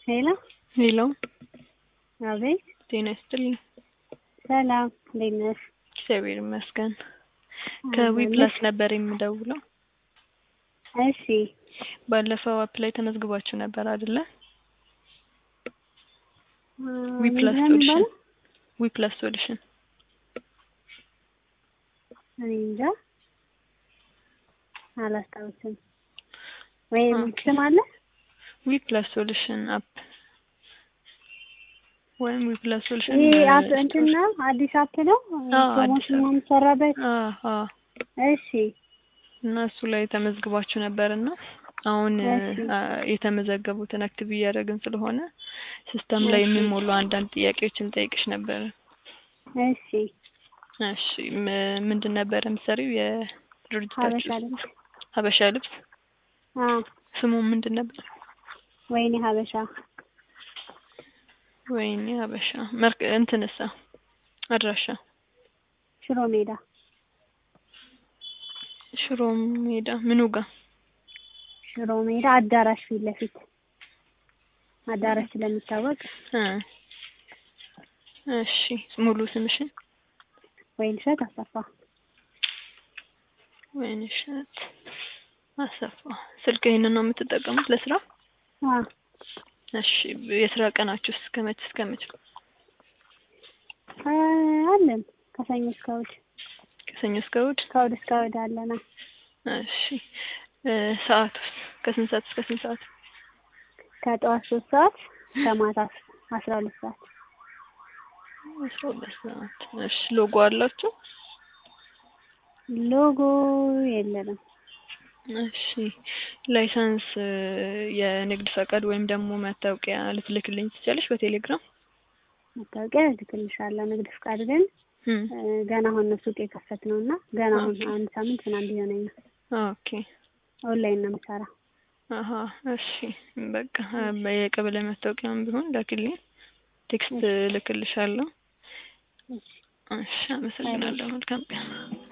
ሄሎ ሄሎ አቤት ጤና ይስጥልኝ። ሰላም እንዴት ነሽ? እግዚአብሔር ይመስገን። ከዊ ፕላስ ነበር የምደውለው። እሺ ባለፈው አፕ ላይ ተመዝግባችሁ ነበር አይደለ? ዊ ፕላስ ምንድን ነው ሶሉሽን የሚባለው? ዊ ፕላስ ሶሉሽን እኔ እንጃ አላስታውስም። ወይም ኦኬ። ስም አለ? ዊ ፕላስ ሶሉሽን አፕ ወይም ዊ ፕላስ ሶሉሽን ይሄ አፕ እንትን ነው አዲስ አፕ ነው አዎ፣ አዲስ ፕሮሞሽን አፕ። ነው የሚሰራበት? አዎ እሺ እና እሱ ላይ ተመዝግባችሁ ነበር እና አሁን እሺ። አ፣ የተመዘገቡትን አክቲቭ እያደረግን ስለሆነ ሲስተም ላይ እሺ። የሚሞሉ አንዳንድ ጥያቄዎችን ጠይቅሽ ነበር። እሺ እሺ ም- ምንድን ነበር የምትሰሪው? የድርጅታችሁ ሀበሻ ስም? ልብስ ሀበሻ ልብስ አዎ ስሙ ምንድን ነበር? ወይኔ ሀበሻ ወይኔ ሀበሻ መርክ እንትንሳ አድራሻ ሽሮ ሜዳ ሽሮ ሜዳ ምኑ ጋ? ሽሮ ሜዳ አዳራሽ ፊት ለፊት አዳራሽ ስለሚታወቅ እ እሺ ሙሉ ስምሽን? ወይንሸት አሰፋ ወይንሸት አሰፋ። ስልክ ይሄንን ነው የምትጠቀሙት ለስራ? አዎ እሺ የስራ ቀናችሁ እስከ መች እስከ መች? አ፣ አለን ከሰኞ እስከ እሑድ ከሰኞ እስከ እሑድ? ከእሑድ እስከ እሑድ አለና እሺ እ ሰዓቱስ ከስንት ሰዓት እስከ ስንት ሰዓት? ከጠዋት ሶስት ሰዓት እስከ ማታ አስራ ሁለት ሰዓት አስራ ሁለት ሰዓት። እሺ ሎጎ አላችሁ? ሎጎ የለንም እሺ ላይሰንስ እ፣ የንግድ ፈቃድ ወይም ደግሞ መታወቂያ ልትልክልኝ ትችላለሽ በቴሌግራም? መታወቂያ እልክልሻለሁ ንግድ ፍቃድ ግን እም፣ እ፣ ገና አሁን ነው ሱቅ የከፈት ነው እና ገና አሁን ኦኬ። አንድ ሳምንት ምናምን ቢሆነኝ ነው ኦኬ ኦንላይን ነው የምሰራው አሀ እሺ በቃ እ፣ የቀበሌ መታወቂያም ቢሆን ላክልኝ፣ ቴክስት ልክልሻለሁ። እሺ እሺ አመሰግናለሁ። መልካም ቀን።